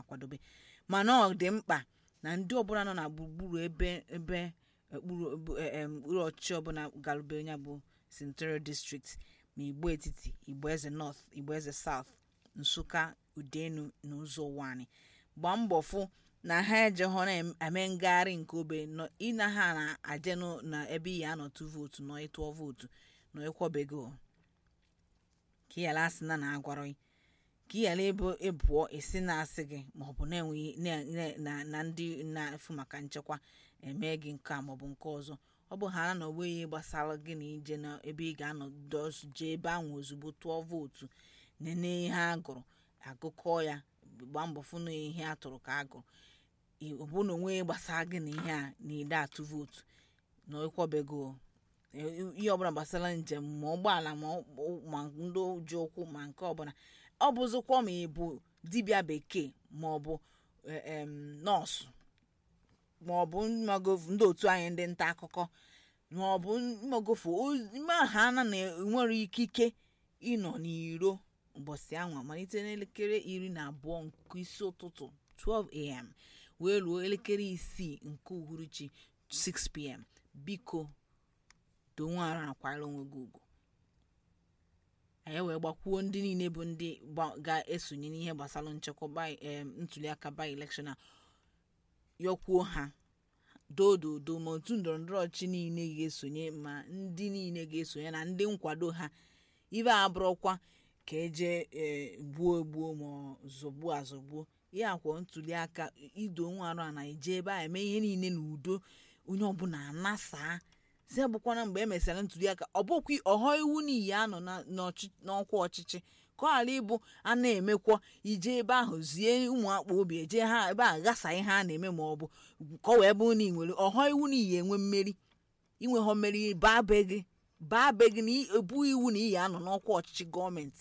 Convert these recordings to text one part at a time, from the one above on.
akwadobe mana ọ dị mkpa na ndị ọbụla nọ na gburugburu ebe ebe okpuru ọchịchị ọbụla galubere ya bụ senatorial district ma igbo etiti igbo eze north igbo eze south nsụka udenu na ụzọ ụwa anyị gbaa mbọ fụ na ha ejeghọ na-eme ngagharị nke obe ịna ha na-aje na ebe iyi anọtụ vootu nọ ịtụọ vootu nọ ịkwọbego ka ịyala asị na na-agwarọ ka ịyala ịbụọ esi na-asị gị maọbụ na-enweghị na ndị na-efu maka nchekwa eme gị nke a maọbụ nke ọzọ ọ bụ ha na onweghị gbasara gị na ije na ebe ị ga-anọ jee ebe ahụ ozugbo tụọ vootu nene ihe a gụrụ agụkọ ya gbaa mbọ fụ na ihe a tụrụ ka a gụrụ ọ bụ na onweghị gbasara gị na ihe a na ide atụ vootu na ịkwọbego ihe ọbụla gbasara njem ma ụgbọala ma ndị ji ụkwụ ma nke ọbụla ọ bụzikwa ma ị bụ dibịa bekee ma ọ bụ nọọsụ ma ọ bụ ndị otu anyị ndị nta akụkọ ma ọ bụ mmagofu ha na nwere ikike ịnọ n'iro ụbọchị ahụ malite n'elekere iri na abụọ nke isi ụtụtụ 12am wee ruo elekere isii nke uhuruchi 6pm biko donwe ara nakwara onwe gị ugwu anyị wee gbakwuo ndị niile bụ ndị ga-esonye n'ihe gbasara nchekwa ntuliaka by election a yọkwuo ha dododo ma otu ndọrọndọrọ ọchị niile ga-esonye ma ndị niile ga-esonye na ndị nkwado ha ibe abụrụkwa ka eje gbuo egbuo ma zọgbuo azọgbuo ihe akwa ntuliaka ido nwa arụ a na-eje ebe a eme ihe niile n'udo onye ọbụla anasaa si bụkwana mgbe e mesịrị ntuliaka ọ bụkwa ọhọ iwu n'iyi anọ n'ọkwa ọchịchị ka ọ ghara ịbụ a na-emekwa ije ebe ahụ zie ụmụ akpa obi eje ha ebe a ghasa ihe a na-eme ma ọ bụ ka ọ wee bụrụ na ị nwere ọhọ iwu n'iyi enwe mmeri inweghọ mmeri baa be gị baa be gị na ebu iwu na iyi anọ n'ọkwa ọchịchị gọọmenti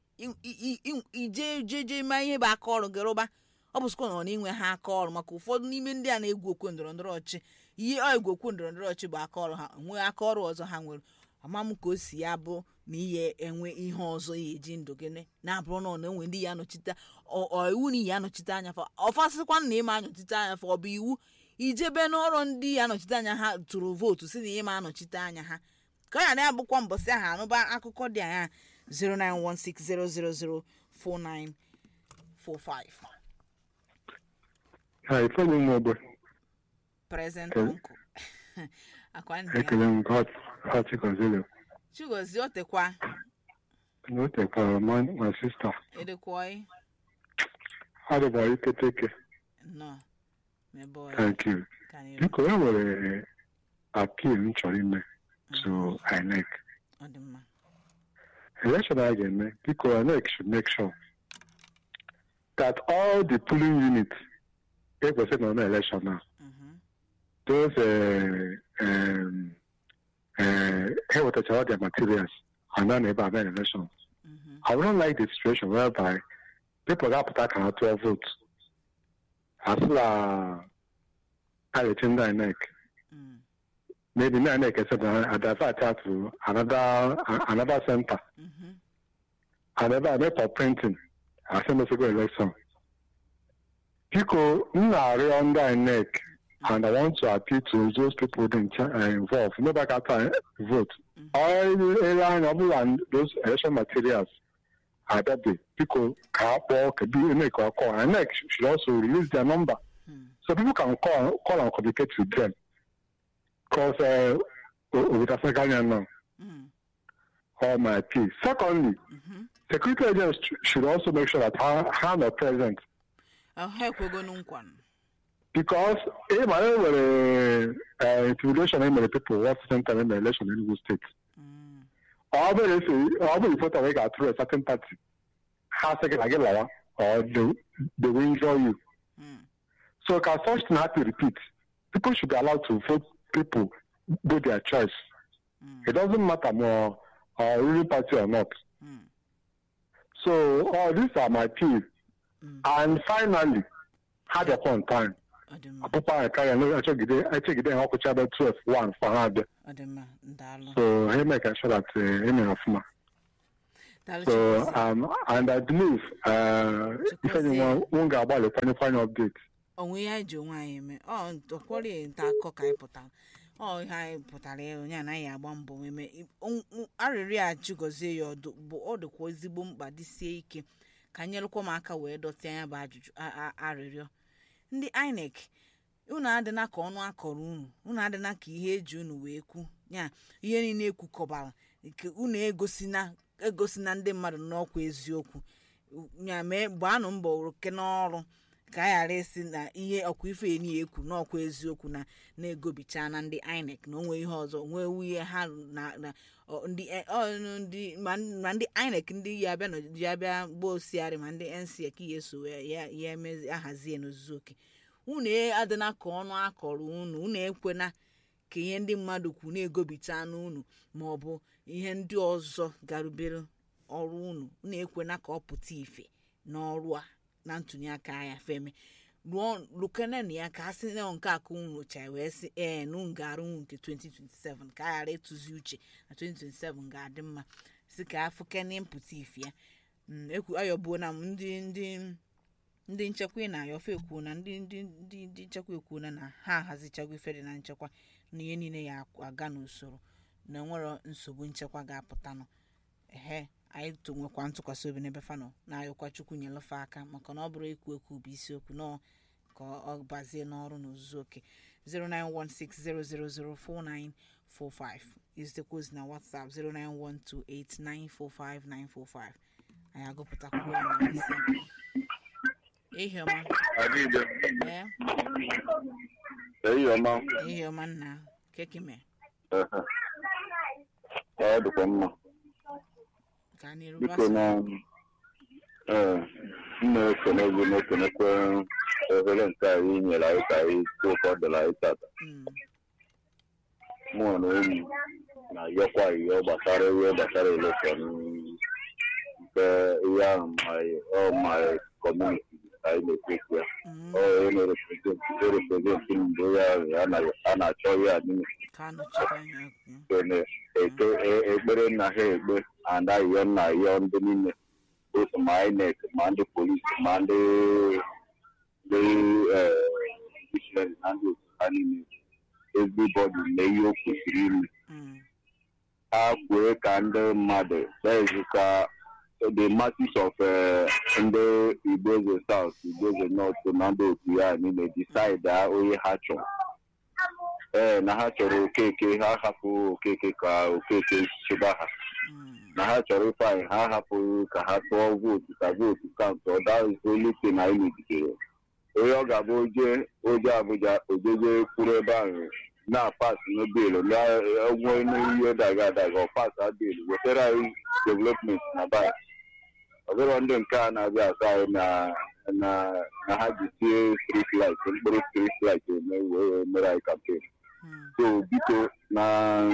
ije jeje ma ihe bụ aka ọrụ gị rụba ọ bụ sịkwa na ọ na-inwe ha aka ọrụ maka ụfọdụ n'ime ndị a na-egwu okwe ndọrọndọrọ ọchịchị ihe ọ egwu okwe ndọrọndọrọ ọchịchị bụ aka ọrụ ha nwee aka ọrụ ọzọ ha nwere ama m ka o si ya bụ na ihe enwe ihe ọzọ ya eji ndụ gị na-abụrụ na ọ na-enwe ndị ya anọchite iwu na iyi anọchite anya fa ọfasịkwa na ịma anọchite anya fa ọ bụ iwu ijebe n'ọrụ ndị ya anọchite anya ha tụrụ vootu si na ịma anọchite anya ha ka ọ ya na-abụkwa mbọsị ahụ anụba akụkọ dị anya 09160004945 Ha ifeanyi nwa ogbe. present uncle akwa ndị Ekele m God Hearty Consilio. chigozie otekwa No take uh, my, my sister. edekwoi Adịba iketeke. nọ mebe Thank you. Biko e nwere appeal m chọrọ ime to INEC. ọ dị mma Election a ga-eme, biko INEC should make sure that all the polling units ekwesịrị nọ na election now, Mhm. those uh, um, uh, ha wetachara all their materials and then ebe a mee election. Mhm. I wouldn't like the situation whereby people ga-apụta ka ha tụọ vote asị na a ga-eche ndị INEC Mm. maybe ndị INEC ese na adavert out to another another center Mhm. and ebe a mee for printing asị mesego election biko m na-arịọ ndị INEC and I want to appeal to those people in cha- uh, involved nobody can uh, vote ele anya ọ bụla those election materials abịabe biko ka ha kpọọ ka bi INEC or call INEC should also release their number Hmm. so people can call call and communicate with them because uh, obotasaganya now Mm. or my appeal secondly Mhm. security agents sh- should also make sure that ha ha are present ha ekwegonu nkwa because ị ma e nwere uh, intimidation e mere people what center in the election in Enugu state Mm. ọ bụrụ esi ọ bụrụ ifoto wee ga-atụrụ a certain party ha sị gị na gị lawa or they, they will injure you Mm. so can such thing happen repeat people should be allowed to vote people do their choice Mm. it doesn't matter more uh, ruling party or not Mm. so all these are my appeal Mm. and finally had upon time ọ dị mma ọpụpụ anyị karịa na echegide echegide ha ọkụcha ebe 12 1 for ha abịa ọ dị mma ndaalụ so ha eme ka sure that uh, emere ọfụma Daalụ So, Chigozie. um, and I believe, uh, if Chigozie. anyone won't get about the final, final update. onwe ihe anyị ji onwe anyị eme ọ ọkwọrị nta akụkọ ka anyị pụtara ọ ihe anyị pụtara ya onye anaghị agba mbọ eme arịrịọ a chigozie ya ọdụ bụ ọ dịkwa ezigbo mkpa dịsie ike ka nyerụkwa m aka wee dọtịa anya bụ ajụjụ a- a- arịrịọ ndị inec unu adịna ka ọnụ akọrọ unu unu adịna ka ihe eji unu wee kwu ya ihe niile ekwukọbara nke unu egosina egosina ndị mmadụ n'ọkwa eziokwu ya mee gbaanụ mbọ oke n'ọrụ ka a ghara isi na ihe ọkwa ife eni ekwu n'ọkwa eziokwu na na-egobicha na ndị inec na onwe ihe ọzọ nwee ihe ha na na ọ, ndị e- ọ, ndị ma ma ndị inec ndị ya abịa nọ- ya abịa gba osiarị ma ndị nsec ya eso ya ya ya emezi ahazie n'ozuzu oke unu e- adịna ka ọnụ akọrọ unu unu ekwena ka ihe ndị mmadụ kwu na-egobicha n'unu ma ọ bụ ihe ndị ọzọ garubere ọrụ unu unu ekwena ka ọ pụta ife n'ọrụ a na ntụnye aka ya feme rụọ lukenen ya ka a sị na nke aka unu rụcha wee sị ee na unu ga-arụ unu nke 2027 ka a ghara ịtụzi uche na 2027 ga-adị mma si ka afụkene mpụta ife ya Mm, ekwu ayọbuo na m ndị ndị ndị nchekwa ị na-ayọfe ekwuo na ndị ndị ndị ndị nchekwa ekwuo na na ha ahazichago ife dị na nchekwa na ihe niile ya aga n'usoro na enwero nsogbu nchekwa ga-apụtanụ ehe anyị to nwekwa ntụkwasị obi n'ebe fanọ na-ayọkwa chukwu nyelefe aka maka na ọ bụrụ ekwu ekwu bụ isiokwu nọ ka ọ bazie n'ọrụ n'ozuzu oke 09160004945 izitekwa ozi na whatsapp 09128945945 anyị agụpụtakwuo ya na isi ehi ọma ee eyi ọma ehi ọma nna kekime ọ dịkwa mma ka a na-eru biko na ee m na-ekene gị na-ekenekwe ohere nke anyị nyere anyị ka anyị tụ ụtọ dịla anyị tata mụ na enyi na-ayọkwa ihe gbasara ihe gbasara elekshọn nke ihe ahụ ọ ma kọmuniti anyị na-ekwu ya ọ onye na-ereprezentị mgbe ya a na-achọ ya niile ka anọchite anya okwu kene eke ekpere nna ha ekpe and ayọ nna ayọ ndị niile otu ma inec ma ndị polisi ma ndị ndị judiciary na ndị otu ha niile everybody mee ihe o kwesịrị ime Mm, ha kwee ka ndị mmadụ dezi ka the masses of eh, ndị igboeze south igboeze north na ndị otu ya niile decide ha onye ha chọrọ ee na ha chọrọ okeke ha hapụ okeke ka okeke chịba ha mm, na ha chọrọ ifeanyị ha hapụghị ka ha tụọ vootu ka vootu kaụntụ ọdaolite na anyị megidere onye ọ ga-abụ oje oje abụja ojeje kwuru ebe ahụ na-apas n'beelu na-enwe n'ihe daga adaga ọ pas beelu wetara anyị development na bai ọbụrụ ndị nke a na-abịa asa anyị na na na ha ji tie strit light mkpụrụ strit light eme wee mere anyị kampen mm, so biko na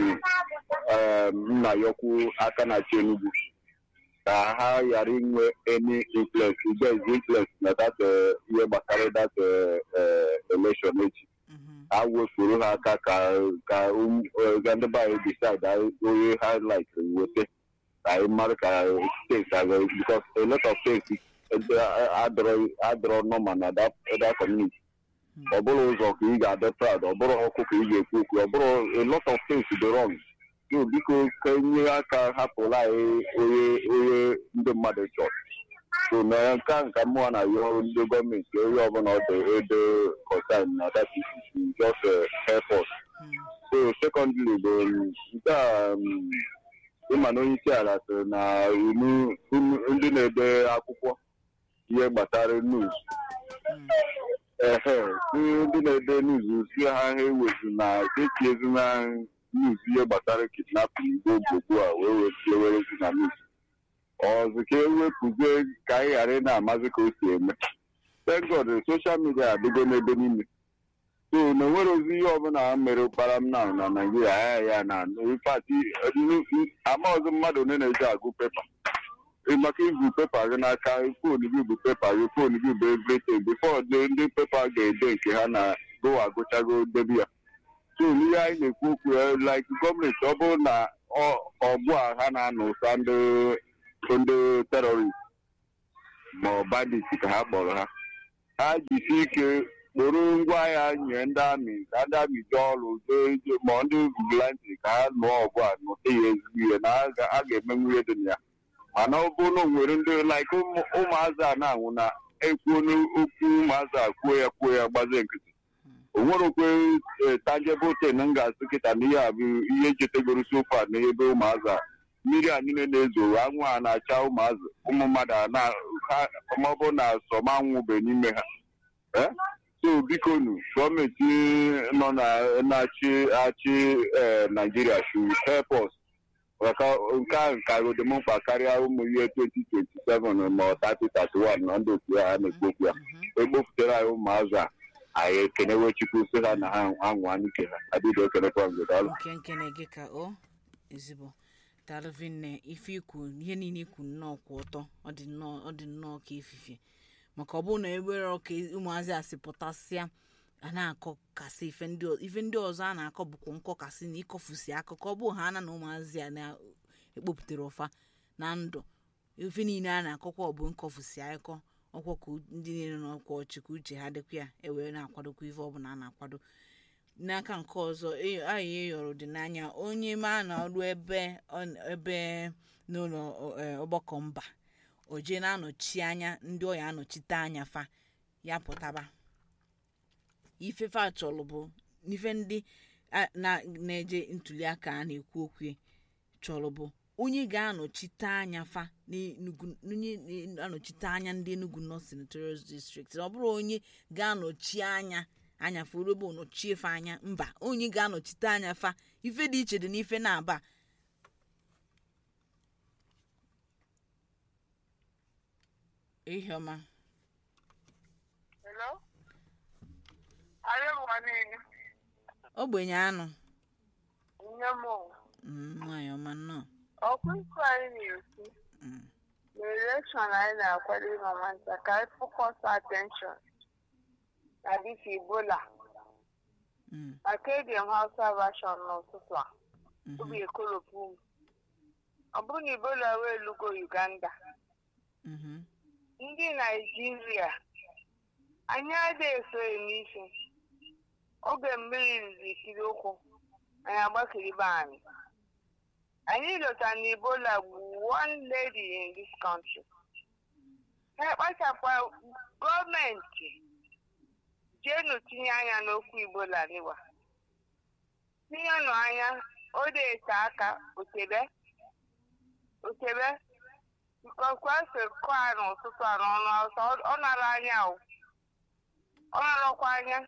nna yọkwu aka na chi enugwu ka ha ghara inwe any influence igez influence na that eh, ihe gbasara that eh, eh, election echi mhm, ha wefuru ha aka ka ka um- eh, ga ndị be anyị decide anyị onye ha like weta ka anyị mara ka steeti aga because a lot of states adọrọ nọma na that that community ọ bụrụ ụzọ ka ị ga-adị proud ọ bụrụ ọkụ ka ị ga-ekwu okwu ọ bụrụ a lot of things dị wrong so biko ka nye aka hapụla anyị onye onye ndị mmadụ chọrọ so na nke a nka mmụọ na yọ ndị gọọmenti onye ọbụla ọ dị ede concern na that issue just uh, help us mm, so secondly bụ um, nke a um, ịma na onye isi ala sịrị na unu unu- ndị na-ede akwụkwọ ihe gbasara news mm, ehe ndị na-ede nuzu si ha ha ewezu na echiezi na nuzu ihe gbasara kidnapping igbo gbogbo a wee wetie werezi na nuz ọzọ ka ewepụzie ka anyị ghara ị na-amazi ka o si eme thank god soshal midia adịgo n'ebe niile so na enwere ozi ihe ọbụla ha mere ụkpara m na na naijiria ya ya na infati ama ọzọ mmadụ one na-eji agụ pepa maka ibu pepa gị n'aka fon gị bụ pepa gị fon gị bụ everything before the ndị pepa ga-ede nke ha na go agụchago debi ya so n'ihe anyị na-ekwu okwu ya like gọọmenti ọ bụrụ na ọ- ọgbụ a ha na-anụ ụsa ndị ndị terọrist ma ọ bandit ka ha kpọrọ ha ha jisi ike kporo ngwa agha nye ndị amị ka ndị amị jee ọrụ jee ma ndị vigilante ka ha nụọ ọgụ a nụta ya ezigbo ihe na a ga- a ga-emenwu ihe dị na ya mana ọ bụrụ na o nwere ndị like ụmụ- ụmụazị a na-anwụ na ekwuo n'okwu ụmụazị a kwuo ya kwuo ya gbazie nkịtị o nwerekwe tangible thing m ga-asị kịta na ihe a bụ ihe chetegoro sofa na ebe ụmụazị a mmiri a niile na-ezo anwụ a na-acha ụmụazị ụmụ mmadụ a na ha maọbụ na sọmanwụbe n'ime ha Eh? so biko nu gọọmenti nọ na na-achị achị eh, naijiria should help us maka nke a nka dị m mkpa karịa ụmụ ihe 2027 ma ọ 3031 na ndị otu ha na-ekwu okwu ya ekpofutere anyị ụmụazụ a anyị ekenewe chukwu sị ha na ha anwụ anụike ha adịghị ekenekwa mgbe daalụ nke nke na-ege ka o ezigbo dalvinne ife ikwu ihe niile ikwu nnọọ kwụ ọtọ ọ dị nnọọ ọ dị nnọọ ka efifie maka ọ bụrụ na ewere ọka ụmụazị a si pụtasịa a na-akọ kasị ife ndị ọ- ife ndị ọzọ a na-akọ bụkwa nkọkasị na ịkọfusi akụkọ ọ bụ ha ana na ụmụazị a na-ekpopụtara ụfa na ndụ ife niile a na-akọkwa ọ bụ nkọfusi akụkọ ọkwa ka ndị niile n'ọkwa ọchị ka uche ha dịkwa ya ewere na-akwadokwa ife ọbụla a na-akwado n'aka nke ọzọ e- anyị eyọrọ dị n'anya onye ma na ọrụ ebe ọ- ebe n'ụlọ ọ- eh, ọgbakọ mba o jee na-anọchi anya ndị ọ ya anọchite anya fa ya pụtaba ife fa chọrọ bụ ife ndị a- na- na-eje ntuliaka a na-ekwu okwu chọrọ bụ onye ga-anọchite anya fa n'Enugu onye na-anọchite anya ndị Enugu North Senatorial District ọ bụrụ onye ga-anọchi anya anya fa ebe ọ nọchie fa anya mba onye ga-anọchite anya fa ife dị iche dị n'ife na-aba ihe ọma Hello? Anyị ụwa niile. ogbenye anụ Nne m o. Mm, nwaanyị ọma nnọọ ọkụ ikwu anyị na-ekwu Mm, na elekshọn anyị na-akwado ịma nwata ka anyị fokọs atenshọn na dịka Ebola mm, maka eji m Hausa version n'ụtụtụ a mhm, obi ekolopu m ọ bụrụ na Ebola wee lugo Uganda mhm, ndị Naijiria anyị adịghị esoghị n'isi oge mmiri riri ikiri ụkwụ anyị agbakiri be anyị anyị lọta na Ebola gburu one lady in this country ha kpachapụ gọọmenti jenu tinye anya n'okwu Ebola niwa tinyenụ anya o na-ete aka otebe otebe nkọkwasị kọ a n'ụtụtụ a n'ọnụ ọsọ ọ nara anya o ọ narakwa anya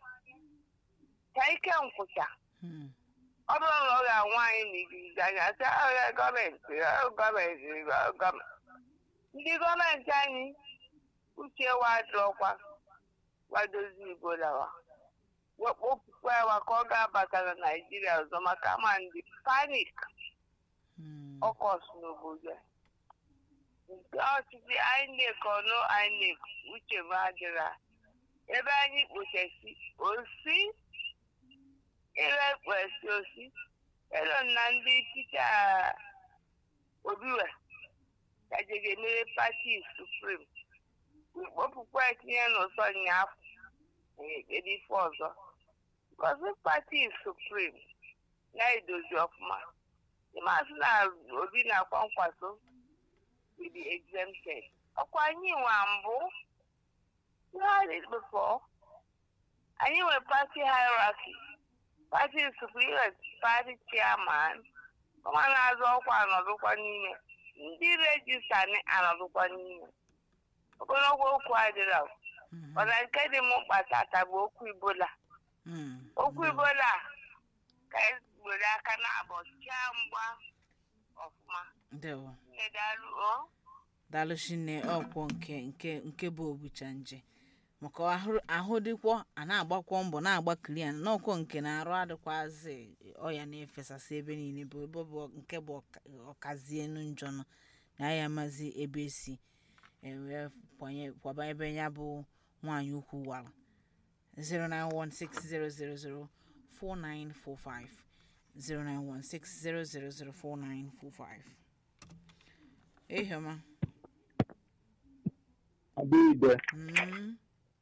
ka ike nkwụcha mm, ọ bụrụ na ọ ga-anwa anyị n'igirigi anya sị agha gọọmenti ọ gọọmenti ọ gọọmenti ndị gọọmenti anyị uche wadrọkwa wadozi Ebola wa wekpopụkwa ya ka ọ ga-abata na Naịjirịa ọzọ maka ama ndị panik mm, ọkọs n'obodo a. nke ọchịchị INEC ọnụ INEC uche m adịra ebe anyị kpochasi osi ebe kpochasi osi elo na ndị ticha obiwe kajege mere pati suprim kpopụkwa etinye n'ụsọ nyaafọ ekpere ife ọzọ gọzi pati suprim na-edozi ọfụma ịmasị na obi na-akwa nkwaso to be exempted. ọkwa anyị nwa mbụ we had it before anyị nwere party hierarchy party supreme party chairman ọma na-azọ ọkwa anọdụkwa n'ime ndị rejista anọdụkwa n'ime ogologo okwu adịrọ mhm, mana nke dị m mkpa tata bụ okwu ibola mm, okwu ibola ka anyị were aka na-abọ chaa mgba ọfụma ndewo kedalụ o daalụ chinne ọkwọ nke nke nke bụ obucha nje maka ahụ ahụ dịkwọ a na-agbakwọ mbọ na-agbakiri ya n'ọkwọ nke na-arụ adịkwazị ọya na-efesasị ebe niile bụ ebe ọ bụ nke bụ ọka- ọkazienu njọ nọ na ya amazi ebe esi ewee kwanye kwaba ebe ya bụ nwaanyị ukwu wara 09160004945 09160004945 ehioma adịide Mm,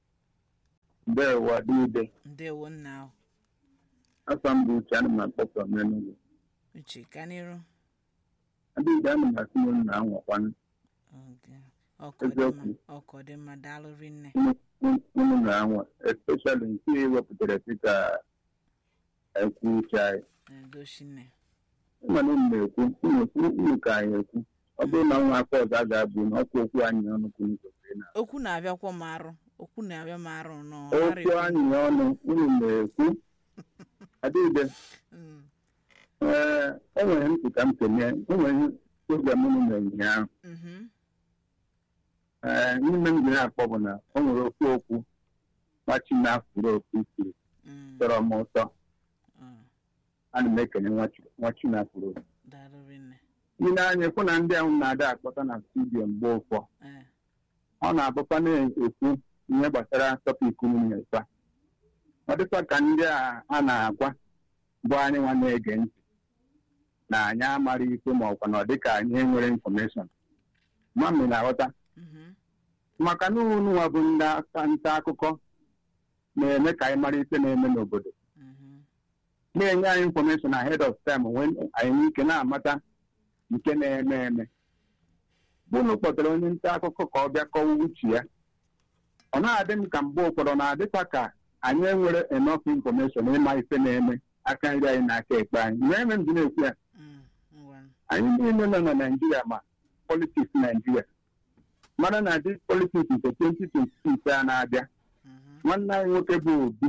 ndewo adịide ndewo nna ahụ afọ mbụ uche ana m akpọkọ n'enugwu uche ka n'iru adịide ana m asị m nna anwakwanụ Okay. ọkọ dị mma Eziokwu. ọkọ dị mma daalụ rinne unu na-anwa especially nke ewepụtara dịka ekwu uche anyị edochi nne mana unu na-ekwu unu unu ka anyị ekwu ọ bụrụ na nwa afọ ọzọ a ga-abụ na ọkwa okwu anyị ọnụ kwuru kwesịrị na okwu na-abịakwa m arụ okwu na-abịa m arụ nọ okwu anyị ọnụ unu na-ekwu adịde Mm, ee o nwere ntị ka m kenye o nwere program unu mere ụnyaahụ mhm, ee n'ime m jiri akpọ bụ na o nwere okwu okwu nwachi na-afụrụ okwu kwuru mm, tọrọ m ụtọ mm, ana m ekenye nwachi- nwachi na-afụrụ okwu daalụ rinne ị na-anya ekwu na ndị ahụ na-ada akpọta na studio mgbe ụfọ Eh, ọ na-abụkwa na-ekwu ihe gbasara tọpik nwunye fa ọ dịkwa ka ndị a a na-agwa bụ anyị nwa na-ege ntị na anyị amara ikpe ma ọkwa na ọ dịka anyị enwere infọmeshọn mami na-aghọta mhm, maka na unu nwa bụ ndị aka nta akụkọ na-eme ka anyị mara ikpe na-eme n'obodo mhm, na-enye anyị infọmeshọn ahead of time wee anyị nwee ike na-amata nke na-eme eme unu kpọtara onye nta akụkọ ka ọ bịa kọwa uche ya ọ na-adị m ka mgbe ụfọdụ na-adịkwa ka anyị enwere enough information ịma ife na-eme aka nri anyị na aka ekpe anyị mgbe eme m ji na-ekwu ya mm, ngwa. anyị niile nọ na naijiria ma politiks naijiria mara na dị politiks nke 2026 a na-abịa Mhm, nwanne anyị nwoke bụ obi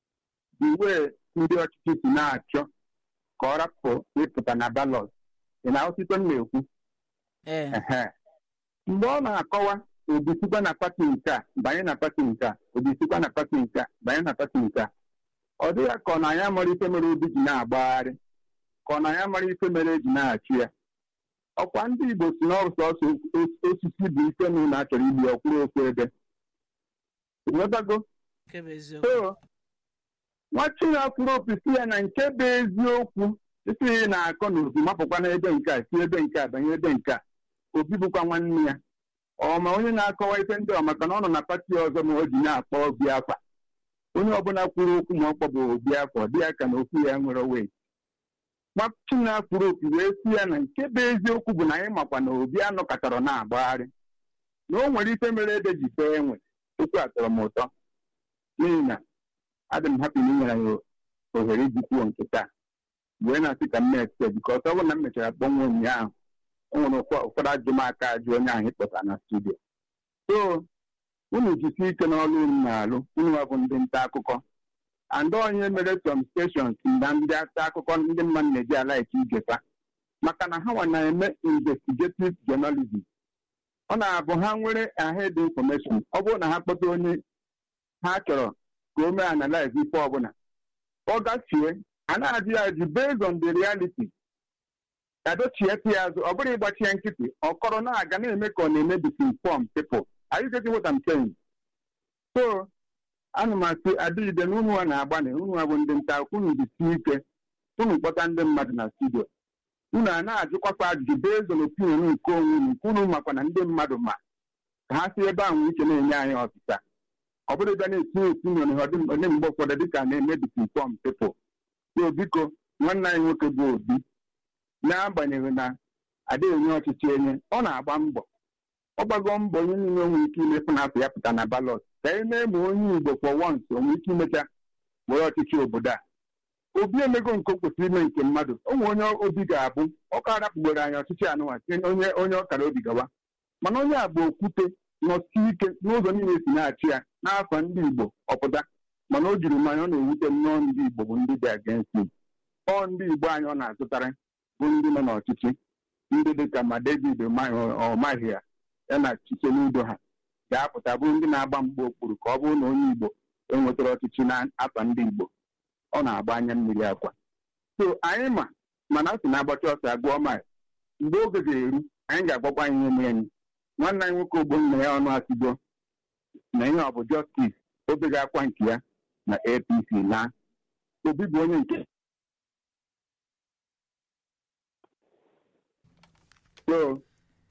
bụ wee ndị ọchịchị si na-achọ ka ọ rapụ ịpụta na balọt ị na-ahụsite m na-ekwu eh, Ehe. mgbe ọ na-akọwa obi sikwa na pati nke a banye na pati nke a obi sikwa na pati nke a banye na pati nke a ọ dịghị ka ọ na ya mara ife mere obi ji na-agbagharị ka ọ na ya mara ife mere eji na-achị ya ọkwa ndị igbo si n'ọsọ ọsọ osisi bụ ife na ụlọ achọrọ igbu ọkwụrụ ofu ebe ịghọtago nke bụ eziokwu so nwachi na-akwụrụ opi si ya na nke bụ eziokwu isi ị na-akọ na obi mapụkwa na ebe nke a si ebe nke a banye ebe nke a obi bụkwa nwanne ya ọma onye na-akọwa ife ndị ọ maka na ọ nọ na pati ọzọ ma o ji na-akpọ obi akwa onye ọbụla kwuru okwu ma ọ kpọbụ obi akwa ọ dị ya ka na okwu ya nwere wee nwachi na-akwụrụ opi wee si ya na nke bụ eziokwu bụ na anyị makwa na obi anọkọtara na-agbagharị na o nwere ife mere ede ji fee enwe okwu a tọrọ m ụtọ n'ihi na adị m hapi na inyere ya ohere iji kwuo nke taa wee na-asị ka m na-ekpe bikọs ọ bụrụ na m mechara kpọnwe ụnyaahụ o nwere ụfọ- ụfọdụ ajụmaka ajụ onye ahụ ịkpọta na studio so unu jisie ike n'ọrụ unu na-alụ unu bụ ndị nta akụkọ and onye mere some stations na ndị nta akụkọ ndị mmadụ na-eji alaiki igefa maka na ha nwa na-eme investigative journalism ọ na-abụ ha nwere ahead information ọ bụrụ na ha kpọta onye ha chọrọ ka o mee analyze ife ọbụla ọ gachie a na-ajụ ya ajụ based on the reality kadochie ya azụ ọ bụrụ ịgbachie nkịtị ọ kọrọ na-aga na-eme ka ọ na-eme disinform people are you getting what I'm saying? so ana m asị adịghide na unu a na-agbanị unu bụ ndị nta akụkọ, unu jisie ike unu kpọta ndị mmadụ na studio unu a na-ajụkwakwa ajụjụ based on opinion nke onwe unu nke unu makwa na ndị mmadụ ma ka ha si ebe ahụ uche na-enye anyị ọsịsa ọ bụrụ bịa na-etinye opinion ha dị onye mgbe ụfọdụ dịka na-eme disinform people so biko nwanne anyị nwoke bụ obi n'agbanyeghị na adịghị enye ọchịchị enye ọ na-agba mbọ ọ gbago mbọ onye niile nwere ike imepụ na afọ ya pụta na balọt ka e mee ma onye igbo for once o nwere ike imecha were ọchịchị obodo a obi emego nke o kwesịrị ime nke mmadụ o nwere onye obi ga-abụ ọ ka arapụgboro anyị ọchịchị anụnwa site na onye onye ọkara obi gawa mana onye a bụ okwute nọsi ike n'ụzọ niile si na-achị ya n'afọ ndị igbo ọpụta mana o jiri mmanya ọ na-ewute nnọọ ndị igbo bụ ndị dị against him ọ ndị igbo anyị ọ na-azụtara bụ ndị nọ n'ọchịchị ndị dịka ma david ọmaghị ya ya na chiche n'udo ha ga-apụta bụrụ ndị na-agba mgbe okpuru ka ọ bụrụ na onye igbo enwetara ọchịchị n'afọ ndị igbo ọ na-agba anya mmiri akwa so anyị ma mana a sị na-agbacha ọsọ agụọ maị mgbe oge ga-eru anyị ga-agbakwa anyị ihe mere anyị nwanne anyị nwoke ogbonna ya ọnụ asịgo na ihe ọ bụ jọstis obe ga-akwa nke ya na apc na obi bụ onye nke so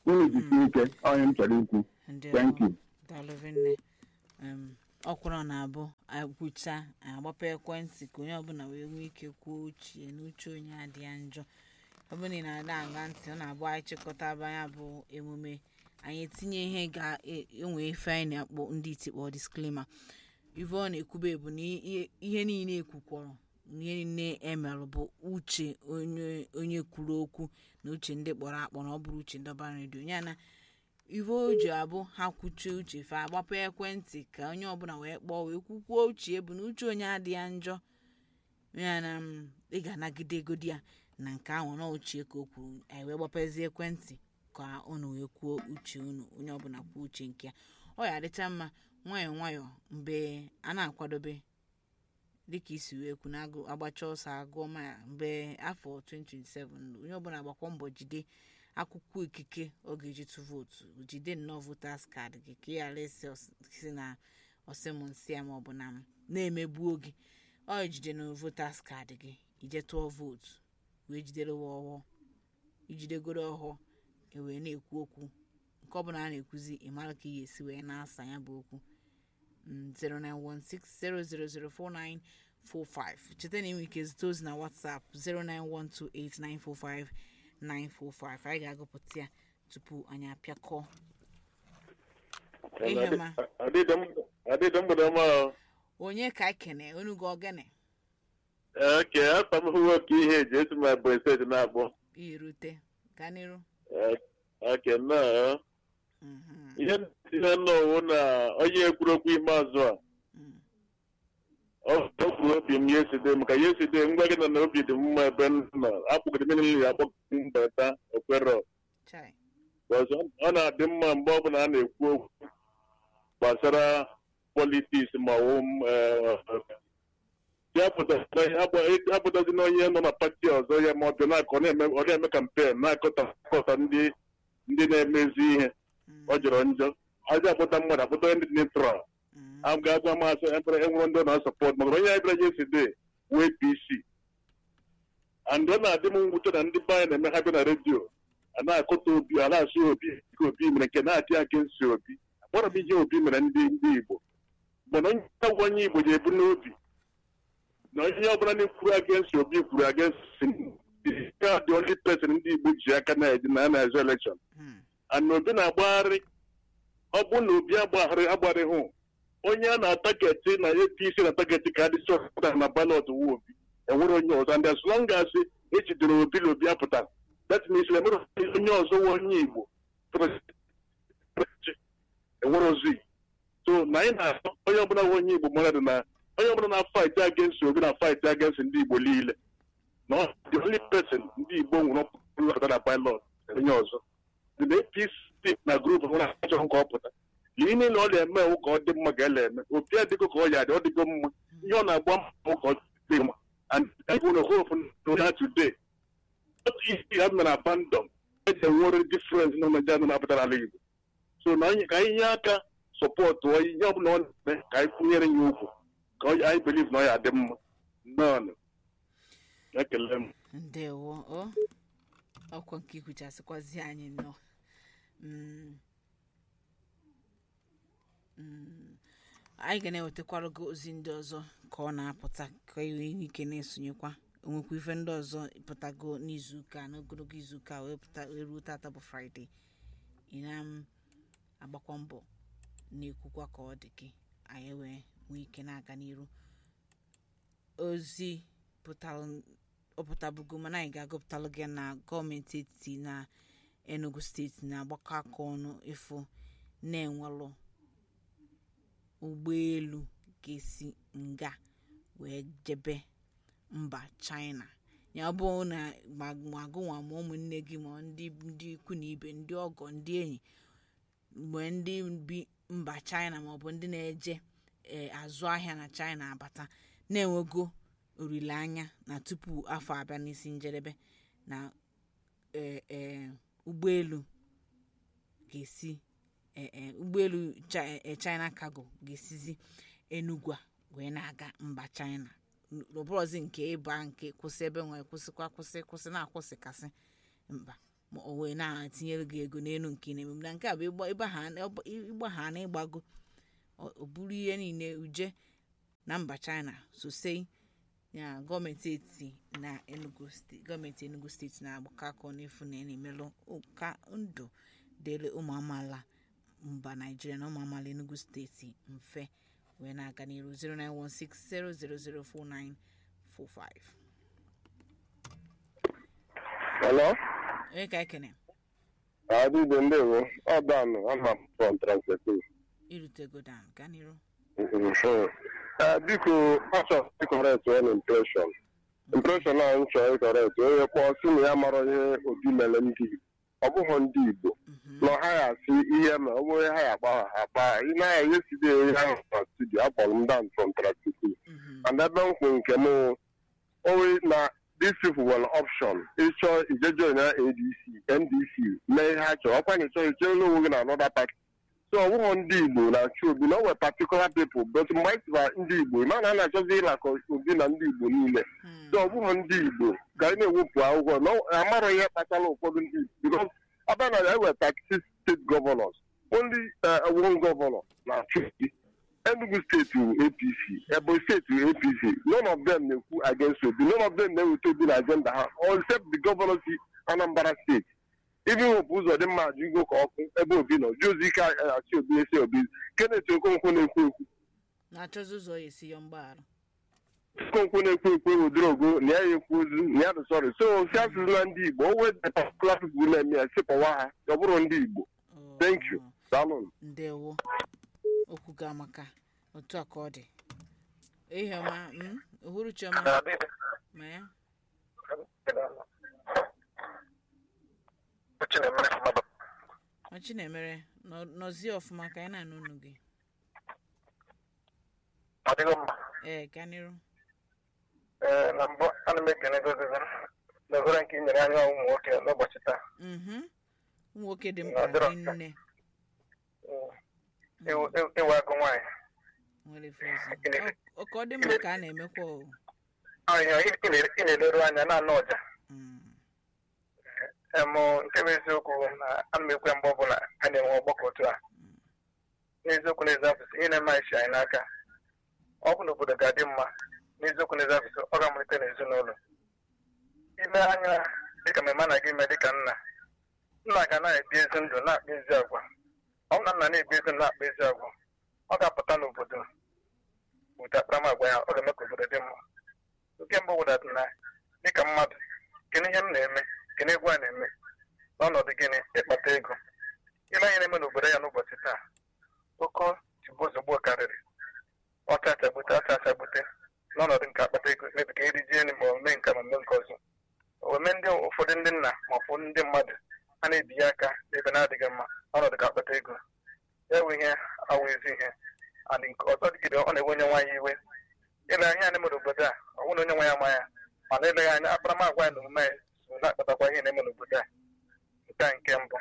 unu jisie ike onye m chọrọ ikwu ndị thank you daalụvinne ọkwụrụ na-abụ agwụcha agbapụ ekwentị ka onye ọbụla wee nwee ike kwuo uche na uche onye adị ya njọ ọ bụrụ na ị na-ada aga ntị ọ na-abụ anyị chịkọtaba ya bụ emume anyị etinye ihe ga-enwe ife anyị na-akpọ ndị itikpọ disklima ife ọ na-ekwube bụ na ihe- ihe niile ekwukwọrọ na ihe niile emerụ bụ uche onye onye kwuru okwu na uche ndị kpọrọ akpọ na ọ bụrụ uche ndị ọbara redio ya na ife o ji abụ ha kwuchie uche fa agbapụ ekwentị ka onye ọbụla wee kpọọ wee kwukwuo uche bụ na uche onye adị ya njọ ya na m, ị ga-anagide egodi ya na nke ahụ na ochie ka o kwuru anyị wee gbapezi ekwentị ka unu wee kwuo uche unu onye ọbụla kwuo uche nke ya ọ ya adịcha mma nwayọọ nwayọọ mgbe a na-akwadobe dịka isi wee kwu na agụ agbacha ọsọ agụọ ma ya mgbe afọ 2027 onye ọbụla gbakwa mbọ jide akwụkwọ ikike ọ ga-eji tụ vootu jide nnọọ votas kaadị gị ka ị ghara isi ọs- si na ọsịmụnsị ya maọbụ na m na-emegbuo gị ọ ijide na votas kaadị gị ije tụọ vootu wee jidere wa ọghọ ijidegoro ọghọ e wee na-ekwu okwu nke ọbụla a na-ekwuzi ịmara ka ị ga-esi wee na-asa ya bụ okwu Mm, 09160004945 cheta na inwe ike zute ozi na whatsapp 09128945945 anyị ga-agụpụta ya tupu anyị apịakọ ihe ma adịdị mgbede ọma ahụ onye ka ekene onugo ogene oke afọ m hụwo ka ihe eji esi ma bụ steeti na-akpọ irute gaa n'iru oke nnọọ Mhm, ihe ihe nnọọ na onye ekwuru okwu ikpeazụ a mm, ọ ọ kwuru obi m yeside maka yeside ngwa gị nọ na obi dị m mma ebe m nọ akpụgide m niile akpọ mbata okwero chai ọzọ ọ na-adị mma mgbe ọbụla a na-ekwu okwu gbasara politiks ma ọ wụ apụtazi na onye nọ na pati ọzọ ya ma ọ bịa na-akọ ọ na-eme ọ na-eme kampen na-akọta ndị ndị na-emezi ihe mm, ọ jọrọ njọ aja akpụta mmadụ akpụta onye dị neutral mm, a ga-agwa masị enwere ndị ọ na-asọpọt maka onye anyị bịara yesterday wee pc and ọ na-adị m mwute na ndị be anyị na-eme ha bịa na redio a na-akọta obi a na-asị obi ka obi mere nke na-atị aka nsi obi akpọrọ m ihe obi mere ndị ndị igbo mana onye agwa onye igbo ji ebu n'obi na onye ọbụla na-ekwuru against obi kwuru against ka dị only person ndị igbo ji aka na-eji na na-ezo election mm, and obi na-agbagharị ọ bụ na obi agbagharị agbarịghị onye a na-ataketi na apc na-ataketi ka adịsị ọpụta na balọt wu obi enwere onye ọzọ and as long as ejidere obi na obi apụta that means na enwere onye ọzọ nwe onye igbo enwere ozi so na anyị na-atọ onye ọbụla nwe onye igbo mmadụ na onye ọbụla na-fight against obi na fight against ndị igbo niile na ọ the only person ndị igbo nwere ọpụta na pilot onye ọzọ the apc na grup nwere achọ ka ọ pụta ihe niile ọ na-eme ewu ka ọ dị mma ga-ele eme opi adịgo ka ọ ya dị ọ dịgo mma ihe ọ na-agba mbọ ka ọ dị mma and people na hope na today otu isi ha mere abandon eji enwere difference na Naịjirịa nọ na-apụta n'ala Igbo so na anyị ka anyị nye aka sọpọtụ ihe ọbụla ọ na-eme ka anyị kwụnyere ya ugwu ka ọ- anyị believe na ọ ya dị mma nnọọ ekele m ndewo o ọkwa nke ikwuchasịkwazi anyị nnọọ Mm. Mm. anyị ga na-ewetakwara gị ozi ndị ọzọ ka ọ na-apụta ka ị nwee ike na-esonyekwa onwekwa ife ndị ọzọ pụtago n'izuụka n'ogologo izuụka wee pụta wee ruo tata bụ fraịde ị na m agbakwa mbọ na-ekwukwa ka ọ dị gị anyị wee nwee ike na-aga n'iru ozi pụtara ọ pụtabugo mana anyị ga-agụpụtalụ gị na gọọmenti etiti na enugu steeti na-agbakọ aka ọnụ ịfụ na-enwelụ ụgbọelu ga-esi nga wee jebe mba china ya ọ bụ na ma ma gụnwa ma ụmụnne gị ma ndị ndị ikwu na ibe ndị ọgọ ndị enyi mgbe ndị bi mba china maọbụ ndị na-eje ee, azụ ahịa na china abata na-enwego olileanya na tupu afọ abịa n'isi njedebe na ee, ee, ụgbọelu ga-esi ee, ee, ụgbọelu Chi- ee, china cargo ga-esizi enugu a wee na-aga mba china n'ọbụrụzi nke ịba nke kwụsị ebe nwere kwụsịkwa kwụsị kwụsị na-akwụsịkasị mba ma o wee na-atinyere gị ego n'elu nke ị na-eme na nke a bụ ịgba- ịgbaha- ịgbagha na ịgbago ọ ọ bụrụ ihe niile uje na mba china sosei ya gọọmenti etiti na enugu steeti gọọmenti enugu steeti na-agbakọ aka n'efu na na-emelụ ụka ndụ dịrị ụmụ amaala mba naijiria na ụmụ amaala enugu steeti mfe wee na-aga n'iru 09160004945 Hello? onye ka ekene Adịbe ndewo. Ọ danụ, ama m from Translate. irutego dan gaa n'iru Ee, biko achọrọ ịkọrekt one impression. Impression ahụ m chọrọ ịkọrekt onye kpọọ sị na ya mara ihe obi mere ndị Igbo. Ọ bụghị ndị Igbo. na ọ gaghị asị ihe ma ọ bụrụ ha ya agba ha agba ha ị naghị ihe side ihe ahụ na studio akpọrọ m down from Translate. and ebe m kwụ nke m owe na these people were option ịchọ ijeje na adc ndc mee ihe ha chọrọ ọkwa na ịchọ ichere onwe gị na another party so ọ bụghị ndị igbo na-achọ obi na o nwere particular people but mgbe anyị tụba ndị igbo ịma na a na-achọzi ịlakọ obi na ndị igbo niile so ọ bụghị ndị igbo ga na-ewepụ akwụkwọ na ọ- amarọ ihe kpatara ụfọdụ ndị igbo because ọbịa na enwere 36 state governors only uh, one governor na-achọ obi Enugu steeti wụ APC, Ebonyi steeti wụ APC. None of them na-ekwu against Obi. None of them na-eweta Obi na agenda ha, all except the governor si Anambra steeti. Even Hope Uzodimma ajụgo ka ọkụ ebe Obi nọ, jụzi ike achị Obi esi Obi. Kenneth Okonkwo na-ekwu ekwu. na-achọzi ụzọ ya esi yọ mgbaghara Okonkwo na-ekwu ekwu ewudoro ogo na ya ya ekwu ozu na ya dị sọrị. So si asụsụ na ndị Igbo, o wee the particular people na-eme ya sịpọwa ha, ọ bụrụ ndị Igbo. Ọ- Thank you. ọ, Daalụ. ndewo okwu ga maka otu a ka ọ dị ihe ọma mm, uhuruchi ọma ma ya ọchị na-emere nọ- nọzie ọfụma ka anyị na-anụ unu gị ọdịgo mma ee gaa n'iru ee na mbụ ana m ekene gozizi na ohere nke i nyere anyị ụmụ nwoke n'ụbọchị taa Mhm. ụmụ nwoke dị Ọ mkpa dịrọ dị mfe. nne Mm. Ịwụ- ịwụ- ịwụ agụ nwaanyị nwere ife ọzọ Ọ- ọ ka ọ dị mma ka a na-emekwa o ahịa ị na- ị na-eleru anya na-anụ ọja Mm. emụ nke bụ eziokwu na ana m ekwe mgbe ọbụla a na-enwe ọgbakọ otu a n'eziokwu n'eziapụsị ihe na-eme anyị si anyị n'aka ọ bụ na obodo ga-adị mma n'eziokwu n'eziapụsị ọ ga-amalite n'ezinụlọ ile anya dịka mmemme a na-aga ime dịka nna nna ga na-ebi ezi ndụ na-akpa ezi agwa ọ bụ na nna na-ebi ezi ndụ na-akpa ezi agwa ọ ga-apụta n'obodo wute akparamagwa ya ọ ga-eme ka obodo dị mma nke mbụ wụdata na dịka mmadụ gịnị ihe m na-eme gịnị egwu a na-eme n'ọnọdụ gịnị ịkpata ego ile anyị na-eme n'obodo ya n'ụbọchị taa oke ozugbo karịrị ọcha achagbute ọcha achagbute n'ọnọdụ nke akpata ego mebi ka eri jee ma ome nke ma ome nke ọzọ ome ndị ụfọdụ ndị nna ma ụfọdụ ndị mmadụ a na-ebinye aka n'ebe na-adịghị mma ọnọdụ ka akpata ego ya bụ ihe awụ ezi ihe adị nke ọzọ dịgide ọ na-ewe onye nwaanyị iwe ile anya na-eme n'obodo a ọ bụrụ na onye nwe ya ma ya mana eleghị anya akparamagwa ya na omume ya so na-akpatakwa ihe na-eme n'obodo a nke a nke mbụ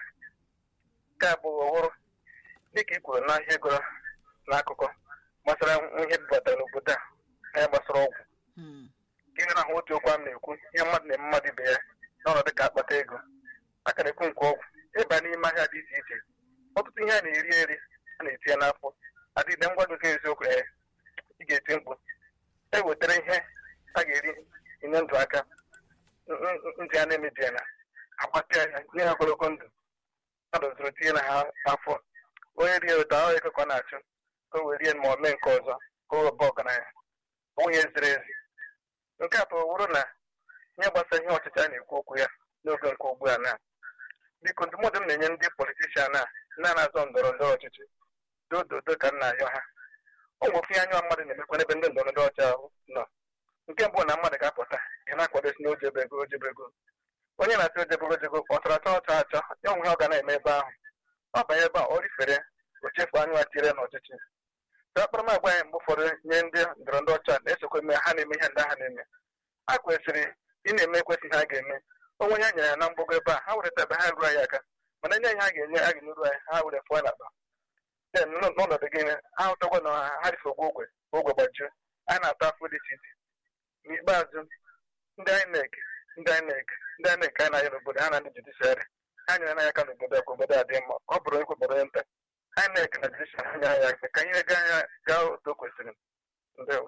nke abụọ ọhụrụ dịka i kwuru na ihe gụrụ n'akụkọ gbasara ihe bubatara n'obodo a na ya gbasara ọgwụ Hmm. gịnị na ahụ otu okwu a m na-ekwu ihe mmadụ na-eme mmadụ ibe ya n'ọnọdụ ka akpata ego aka na-ekwu nke ọgwụ ịba n'ime ahịa dị iche iche ọtụtụ ihe a na-eri eri a na-etinye n'afọ adịghị ngwa gị eziokwu ee ị ga-eti mkpu e wetara ihe a ga-eri enye ndụ aka n- n- ndị a na-emebiela agbatịa ya nye ha ogologo ndụ mmadụ zụrụ tinye na ha afọ onye rie ụta ọ ego ka ọ na-achụ ka o wee rie ma ọ mee nke ọzọ ka o webe ọgaranya onye ziri ezi nke atọ wụrụ na ihe gbasara ihe ọchịchị a na-ekwu okwu ya n'oge nke ugbu a na biko ndụmọdụ m na-enye ndị politishan a na na-azọ ndọrọ ndọrọ ọchịchị dododo ka m na-ayọ ha ọ nwe ofe anya mmadụ na-emekwa n'ebe ndị ndọrọ ndọrọ ọchịchị ahụ nọ nke mbụ na mmadụ ga-apụta ya na-akwadosi na ojebego ojebego onye na-achọ ojebego ojego ọ chọrọ achọ ọchọ achọ ya onwe ha ọ ga na-eme ebe ahụ ọ banye ebe a ọ rifere o chefu anya tire n'ọchịchị ka akparamagwa anyị mgbe ụfọdụ nye ndị ndọrọ ndọrọ ọchịchị a na-esokwa eme ha na-eme ihe ndị ha na-eme ha kwesịrị ị na-eme ekwesịghị ha ga-eme onwe ha nyere ya na mgbago ebe a ha were ebe ha ruo anyị aka mana nye anyị ha ga-enye a ga-enyeru anyị ha were fụọ n'akpa Then, n'ọ- n'ọnọdụ gịnị ha hụtakwa na ha rife ogwe ogwe ogwe gbajuo anyị na-ata afọ dị iche iche n'ikpeazụ ndị INEC ndị INEC ndị INEC anyị na-anya n'obodo ha na ndị judiciary ha nyere anya aka n'obodo a ka obodo a dị mma ọ bụrụ onye obodo nta INEC na judicial ha nyere anya aka ka ihe gaa anya gaa otu o kwesịrị ndewo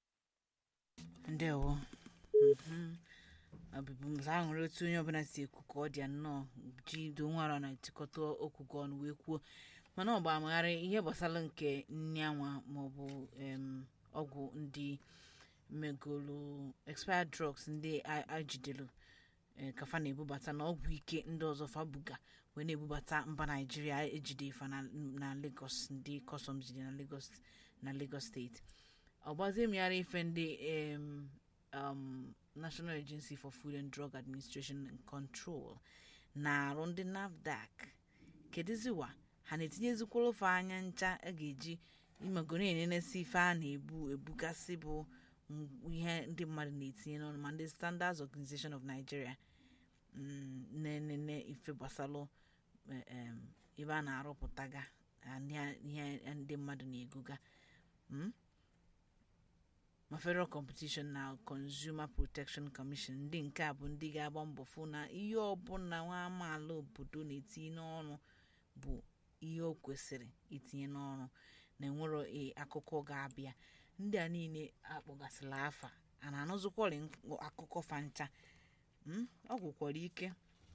ndewo ọbịbụmza ahụrụ otu onye ọbụla si ekwu ka ọ dị ya nnọọ ji do nwara na etikọta okwu gị ọnụ wee kwuo mana ọ bụ amagharị ihe gbasara nke nri anwa maọbụ em, ọgwụ ndị megolo expired drugs ndị a- ajidelu eh, kafa na-ebubata na ọgwụ ike ndị ọzọ fabuga wee na-ebubata mba naijiria ejide ifa na na lagos ndị kọstọm jide na lagos na lagos steeti ọgbazie mmegharị ife ndị em, um, national agency for food and drug administration and control na-arụ ndị nafdac kedụziwa ha na-etinyezikwara ofe anya ncha a ga-eji imegoro enenesi ife a na-ebu ebugasị bụ m- ihe ndị mmadụ na-etinye n'ọnụ ma ndị standards organization of nigeria mm, na-enene ife gbasalụ eh, em, ebe a na-arụpụtaga na ihe- ihe ndị mmadụ na-egoga mm? ma federal competition na consumer protection commission ndị nke a bụ ndị ga-agba mbọ fụ na ihe ọbụla nwa amaala obodo na-etinye n'ọrụ bụ ihe o kwesịrị itinye n'ọrụ na enwero e akụkọ ga-abịa ndị a niile akpọgasịla afa a na-anụzụkwọrị nk- akụkọ fancha Mm, ọ gwụkwara ike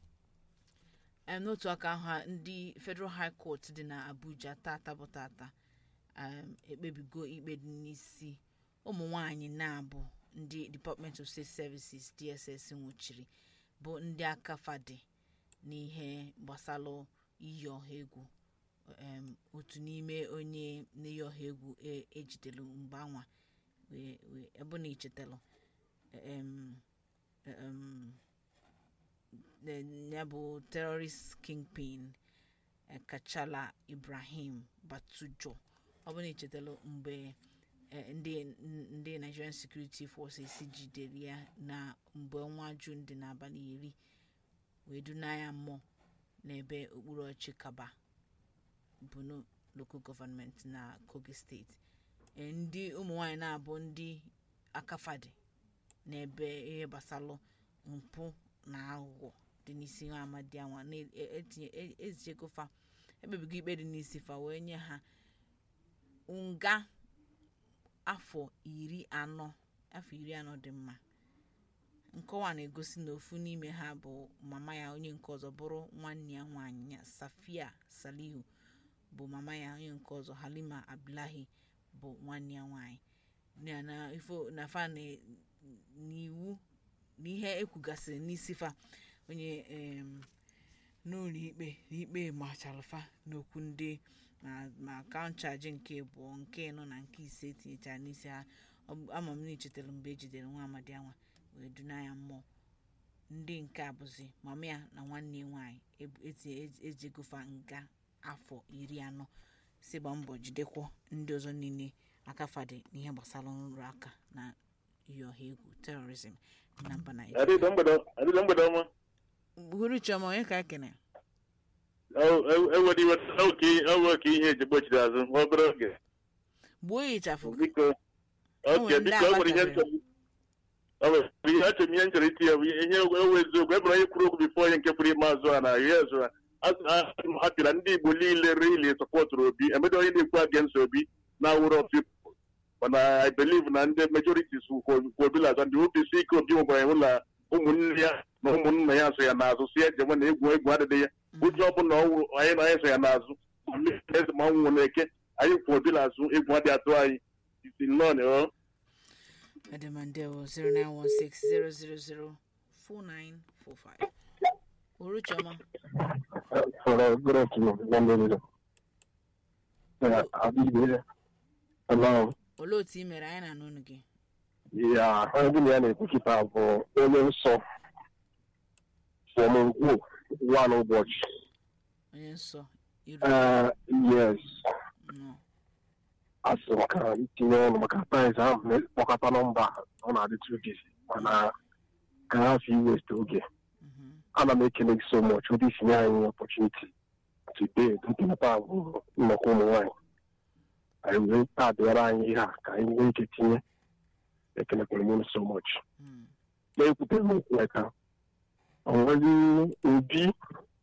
Em, n'otu aka ahụ a, ndị federal high court dị na abuja tata bụ tata um, ekpebigo ikpe dị n'isi ụmụ nwanyị na-abụ ndị department of state services dss nwụchiri bụ ndị aka fadị n'ihe gbasalụ iyi ọha egwu um, otu n'ime onye n'iyi ọha egwu e- ejidelu mgbe anwa wee- wee- ebe na ichetalụ um, um, ne- ya bụ terrorist kingpin eh, kachala ibrahim batujo ọ bụ na echetala mgbe eh, ndị ndị nigerian security forces jidere ya na mgbe ọnwa jun dị n'abalị iri wee duna ya mmụọ n'ebe okpuru ọchị kaba bunu local government na kogi steeti Eh, ndị ụmụ nwanyị na-abụ ndị akafadi n'ebe ihe gbasalụ mpụ na aghụghọ dị n'isi nwa amadi anwa na-etinye ezichegofa ekpebigo ikpe dị n'isi fa wee nye ha nga afọ iri anọ afọ iri anọ dị mma nkọwa na-egosi na ofu n'ime ha bụ mama ya onye nke ọzọ bụrụ nwanne ya nwaanyị ya safia salihu bụ mama ya onye nke ọzọ halima abdullahi bụ nwanne ya nwaanyị na na ifo na fa na n'iwu na ihe ekwugasịrị n'isi fa onye em, n'ụlọ ikpe n'ikpe machalfa n'okwu ndị ma ma kaụnchaji nke abụọ nke ịnọ na nke ise etinyechara n'isi ha Ọ bụ- ama m na ichetara mgbe ejidere nwa amadi anwa wee duna ya mmụọ ndị nke a bụzi mama ya na nwanne ya nwaanyị ebu- eti- e- ejegofa nga afọ iri anọ si gba mbọ jidekwa ndị ọzọ niile akafadị n'ihe gbasara nrụrụ aka na iyi ọha egwu terorizm na mba naijiria adịda mgbede adịda mgbede ọma hụrụ chioma onye ka ekene ewere iwe oke ewe ka ihe eji gbochiri azụ nwa obere oge gbuo ya ịchafụ biko oke nwere ndị biko o nwere ihe agbatabere. nchọrọ o nwere ihe achọrọ m ihe nchọrọ iti ya bụ ihe ewe eziokwu ebere onye kwuru okwu bifo onye nke kwuru ime azụ a na ihe azụ a ha pịara ndị igbo niile rili sọpọtụrụ obi emedo onye na-ekwu against obi na awụrụ of people mana i believe na ndị majorities kwobila azọ ndị opc ike obi nwebara enwe na ụmụnne ya na ụmụnna ya so ya n'azụ si eje nwe na egwu egwu adịghị ya ụjọ ọbụla ọ wụrụ anyị na anyị so ya n'azụ ma mmiri eze ma ọnwụ na eke anyị kwụ obi n'azụ egwu adị atụ anyị isi nnọọ na ọ Edemandewo 0916 0004945. Uruchoma, For a good afternoon, London. Uh, I'll be there. Hello. olee otu i mere anyị na n'ụlọ gị? Ya, ndị na ya na-ekwukịta bụ onye nsọ fọmụkwuo one ụbọchị. Onye nsọ iru Uh, yes, nọ. asị m ka itinye ọnụ maka price ahụ na-ekpọkọta nọmba ọ na-adịtụ gị mana ka ha fi west oge Mhm. ana m ekele gị so much ụdị isinye anyị opportunity today nkịnata bụ nnọkọ ụmụ nwaanyị anyị wee tabịara anyị ihe a ka anyị nwee ike tinye ekelekwere m unu so much Mm. na-ekwutere m okwu ya ka onwezi obi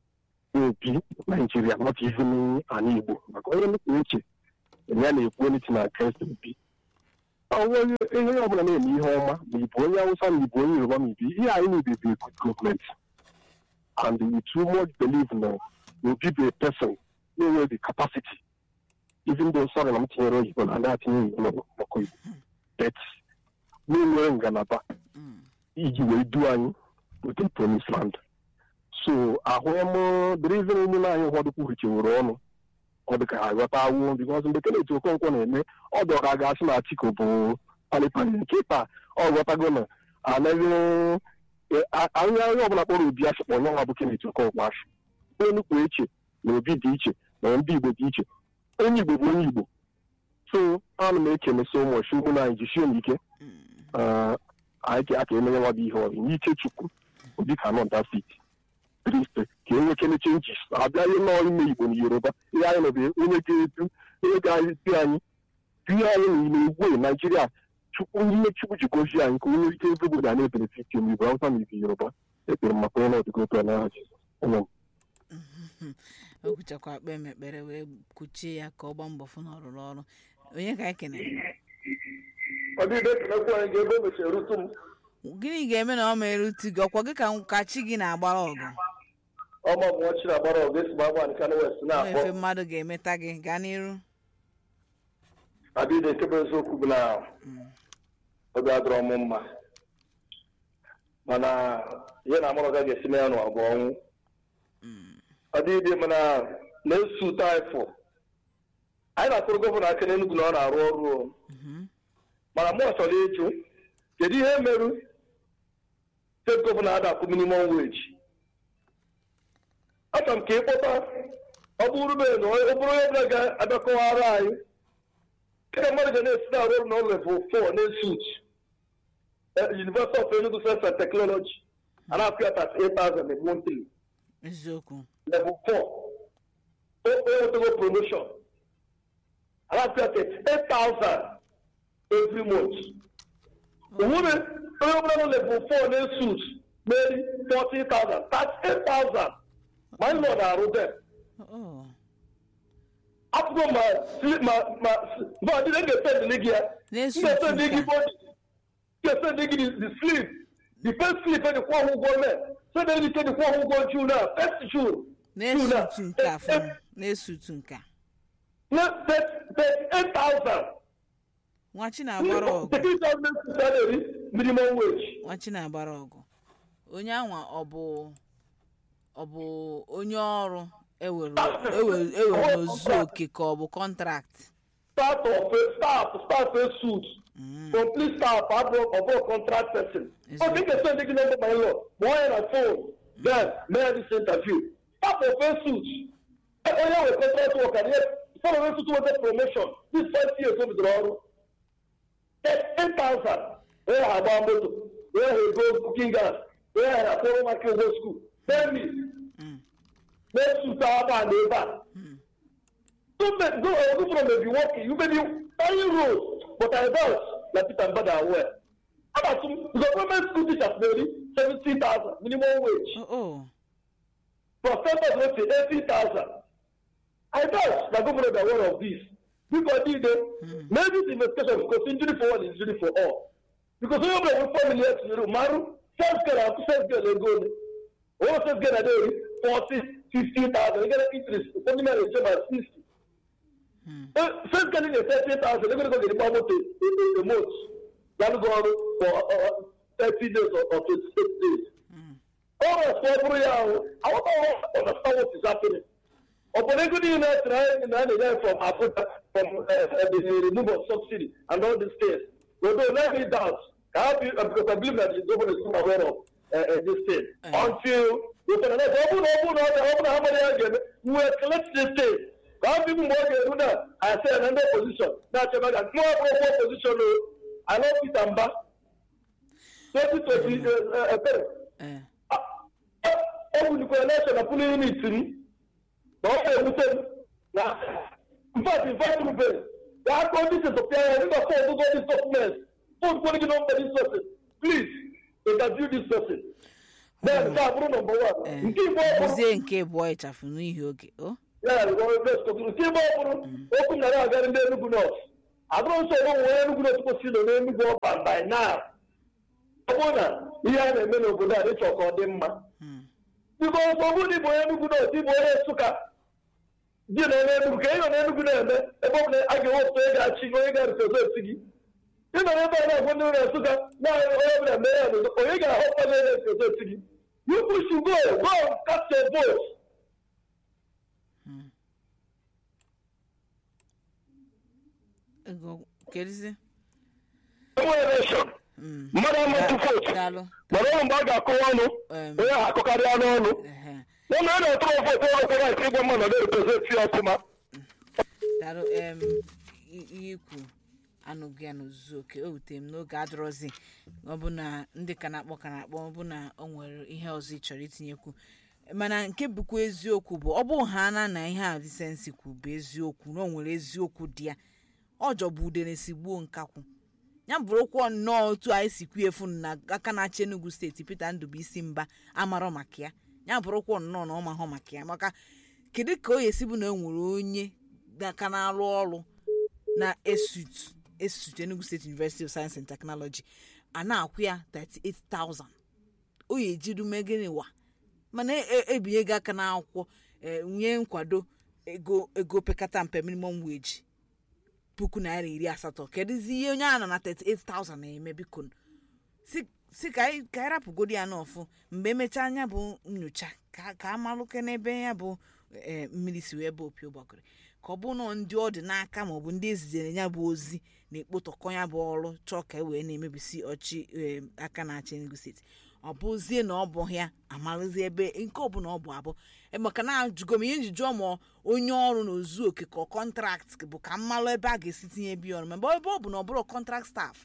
obi naijiria not even ana igbo maka onye nnukwu uche ya na-ekwu onye na against obi onye ihe ọbụla na-eme ihe ọma ma ịbụ onye awụsa ma ịbụ onye yoruba ma ịbụ ihe anyị na-ebe bụ good government and we too much believe na obi bụ a person na-enwe the capacity even though sorry na m tinyere oyibo na ndị atinye oyibo n'ọkụ igbo but na-enwere ngalaba iji wee duo anyị within promised land so ahụghị m the reason ụmụnne anyị ụfọdụ kwuhicheworo ọnụ ọ dị ka ha ghọta awụ bikos mgbe Kenneth Okonkwo na-eme ọ dị ọka ga-asị na Atiku bụ palipali nkịta ọ ghọtago na anaghị anya onye ọbụla kpọrọ obi asị kpọ onye nwa bụ Kenneth Okonkwo asị onye nnukwu eche na obi dị iche na ndị Igbo dị iche onye Igbo bụ onye Igbo so ana m ekene so much ụmụnne anyị jisie m ike anyị aka emenye nwa bụ ihe ọrụ n'ike Chukwu obi ka nọ that seat triste ka e nwekene chenjis abịa ihe nọọ ime igbo na yoruba ihe anyị nọbe onye ga-edu onye ga-edu anyị ihe anyị n'ime igwe naijiria chukwu ihe chukwu ji gozie anyị ka onye ike ebe obodo a na-ebenefiti m igbo awụsa na igbo yoruba ekpere m maka onye ọdịgo otu a n'aha jizọs onye m o kwuchakwa akpa m ekpere wee kuchie ya ka ọ gbaa mbọ fụ na ọ rụrụ ọrụ onye ka anyị kenere ọdịde kenekwu anyị ga-ebe o mechara rute m gịnị ga-eme na ọ ma erutu gị ọkwa gị ka ka chi gị na-agbara ọgụ ọma bụ nwa chiri agbara ọgụ esi gbagba nke anụ west ọ na-akpọ efe mmadụ ga-emeta gị gaa n'iru adịde nke bụ eziokwu bụ na obi adọrọ m mma mana ihe na amụrụ gaghị esi mee ya n'ụwa bụ ọnwụ ọdịde mana na-esu ụtọ anyị fụ anyị na-akụrụ gọvanọ aka n'Enugu na ọ na-arụ ọrụ o. mana mụ chọrọ ịjụ kedu ihe merụ steeti gọvanọ adakwu minimum wage achọrọ m ka ị kpọta ọ bụrụ be na ọ bụrụ onye ọbụla ga-abịakọwara anyị kede mmadụ ga na-esi na-arụ ọrụ na level 4 na-esut University of Enugu Science and Technology a na-akwụ ya 38,000 a monthly eziokwu level 4 o nwetago promotion a na-akwụ ya 38,000 every month onwere onye ọbụla nọ level 4 na-esut meri 40,000 38,000 ma anyị nọ na-arụ dem Oh, apụgo ma sli- ma ma ma ndị ga-esendị gị ya na-esu ga-esendị gị ụtụ bọdi ga-esendị gị the slip the first slip e dịkwa ọhụ ụgwọ mee sendị gị ke dịkwa ọhụ ụgwọ juu na first juu na-esu ụtụ nke a fụrụ na-esu ụtụ nke a na 38,000 nwachi na-agbara ọgụ 38,000 salary minimum wage nwachi na-agbara ọgụ onye anwa ọ bụ ọ bụ onye ọrụ ewere ewere ewere n'ozu oke ka ọ bụ kọntrakt start of a staff staff a suit complete staff abụọ ọbụọ contract person Yes, oge ga-esendị gị nọmba my law ma onye na phone then mee this interview staff of a suit onye nwe contract worker ihe some of suit nweta promotion this first year o bidoro ọrụ eight thousand onye ha agba moto onye ha ego cooking gas onye ha akwụrụ maka ụgwọ school tell me na-esute agba na ebe a You may go or go from maybe working, you may be earning roads, but I doubt that Peter Mbada are aware. How about some the government school teachers maybe seventy thousand minimum wage. oh oh Professors will say eighty thousand. I doubt the government are aware of this. Because they, they maybe the investigation because injury for one is injury for all. Because when you have four million to you, Maru, first girl and first girl they go. All first girl are there, forty, fifty thousand. They get interest. Only man is about sixty. first getting a thirty thousand, they're going to go get the power to the most. They're going to go for uh, uh, thirty days or, or twenty-six days. All of us for every year, I want to understand what is happening. Upon a good enough trying in any day from Africa, from uh, uh, the removal of subsidy and all these things. We don't let me doubt. I have you, uh, because I believe that the government is not aware of uh, uh, this thing. Mm. Until we can open, open, open, open, how many again? We will collect this thing. How people more get do that? I say another position. That's about that. More proper position. oh. I love it and back. 2020, uh, uh, uh, eh ọ bụ dịkwa election na pụlụ unit m na ọ ga-ewute m na mfat mfat rube ya aka ndị sesopịa ya dịka fọ ọgụgụ dis documents fọd kwere gị nọmba dis person please interview this person then nke a bụrụ nọmba wan nke igbo ọ bụrụ bụzie nke bụọ ịchafụ n'ihi oge o ya nke igbo ọ bụrụ okwu nara agarị ndị enugwu nọt abụrụ nsogbu nwe onye enugwu nọt kwesịrị nọ n'enugwu ọban by now ọ bụrụ na ihe a na-eme n'obodo a dịchọ ka ọ dị mma Mm. biko nsogbu dị bụ onye enugwu nọt ịbụ onye nsụka dị nọ n'enugwu ka ị nọ n'enugwu na-eme ebe ọ bụla a ga-ewepụta onye ga-achị gị onye ga-represent gị ị nọ n'ebe a na-agwa ndị ụlọ nsụka naanị onye ọbụla mee ya n'ụzọ onye ga-ahọpụta onye ga-represent gị you push to go go and cast your vote ego kedizi enwe election mmadụ amatụ votu daalụ mana ọrụ mgbe a ga-akọwa ọnụ Em. onye ahụ akọkarịa n'ọnụ ehe na na a na-atụrụ votu ọrụ kwara ike ịgwa mmadụ na-represent ya ọfụma daalụ em i- ihe ikwu anụghị ya n'ozuzu oke o wutere m n'oge adọrọzi ọ bụ na ndị ka na-akpọ ka na-akpọ ọ bụ na o nwere ihe ọzọ ị chọrọ itinyekwu mana nke bụkwa eziokwu bụ ọ bụ ha na na ihe a disensi kwu bụ eziokwu na o nwere eziokwu dị ya ọ jọbụ udere si gbuo nkakwụ ya bụrụkwa nnọọ otu anyị si kwu efu na aka na-achị enugu steeti peter ndụbụisi mba amarọ maka ya ya bụrụkwa nnọọ na ọ mahụ maka ya maka kedu ka o esi bụ na e nwere onye aka na-arụ ọrụ na esut esut enugu state university of science and technology a na-akwụ ya 38000 o ya ejiri megịnị wa mana e- e- ebinye gị aka n'akwụkwọ e, nye nkwado ego ego pekata mpe minimum wage puku naira iri asatọ kedụzi ihe onye a nọ na 38000 na-eme biko si si ka anyị ka anyị rapụgodi ya n'ọfụ mgbe emechaa anya bụ nyocha ka ka amalụke n'ebe ya bụ eh, mmiri si wee bụ opi ụgbakọrị ka ọ bụ nọ ndị ọ dị n'aka maọbụ ndị ezizere ya bụ ozi na-ekpotọkọ ya bụ ọrụ chọọ ka e wee na-emebisi ọchị eh, aka na-achị Enugu steeti ọ bụzie na ọ bụ ya amalụzi ebe nke ọbụla ọ bụ abụ Eh, maka na ajụgo m ihe nji jụọ ma onye ọrụ na ozu oke ka kọntrakt bụ ka mmalụ ebe a ga-esi tinye bi ọrụ ma ebe ọ bụ na ọ bụrụ kọntrakt staf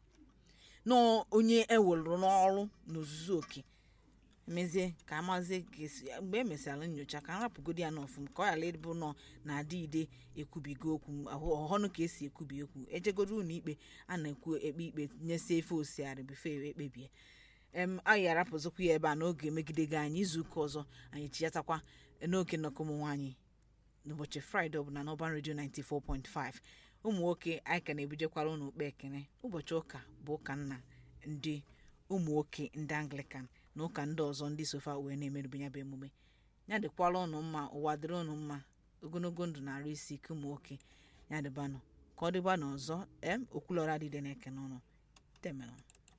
na onye ewelụrụ n'ọrụ n'ozuzu oke mezie ka amazie ka esi mgbe e mesịrị nyocha ka nrapụgodi ya n'ọfụm ka ọ ghara ịbụ nọ na adị ide ekwubigo okwu ahụ- ọhọnụ ka esi ekwubi okwu ejegodo ụlọ ikpe a na-ekwu ekpe ikpe nyesie efe osiarị bife ekpebie em anyị arapụzikwa ya ebe a n'oge megide gị anyị izuụka ọzọ anyị chiyatakwa n'oge nnọkọ ụmụ nwaanyị n'ụbọchị fraịde ọbụla n'ọban redio 94.5 ụmụ nwoke anyị ka na-ebidokwara ụnụ ukpe ekene ụbọchị ụka bụ ụka nna ndị ụmụ nwoke ndị anglican na ụka ndị ọzọ ndị sofa wee na-emerube ya bụ emume ya dịkwara ụnụ mma ụwa dịrị ụnụ mma ogologo ndụ na arụ isi ike ụmụ nwoke ya dịbanụ ka ọ dịba n'ọzọ em okwulọra dịde na-eke n'ụlọ temelụ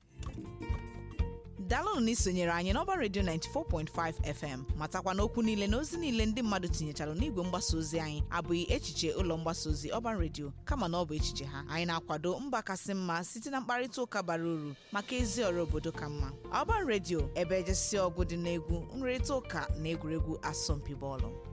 daalụnụ na isonyere anyị n'ọba redio 94.5 fm matakwa n'okwu niile na ozi niile ndị mmadụ tinyechara n'igwe mgbasa ozi anyị abụghị echiche ụlọ mgbasa ozi ọban redio kama na ọ bụ echiche ha anyị na-akwado mba kasị mma site na mkparịta ụka bara uru maka ezi ọrụ obodo ka mma ọban redio ebe ejesi ọgụ dị n'egwu nrịrịta ụka na egwuregwu asọmpi bọọlụ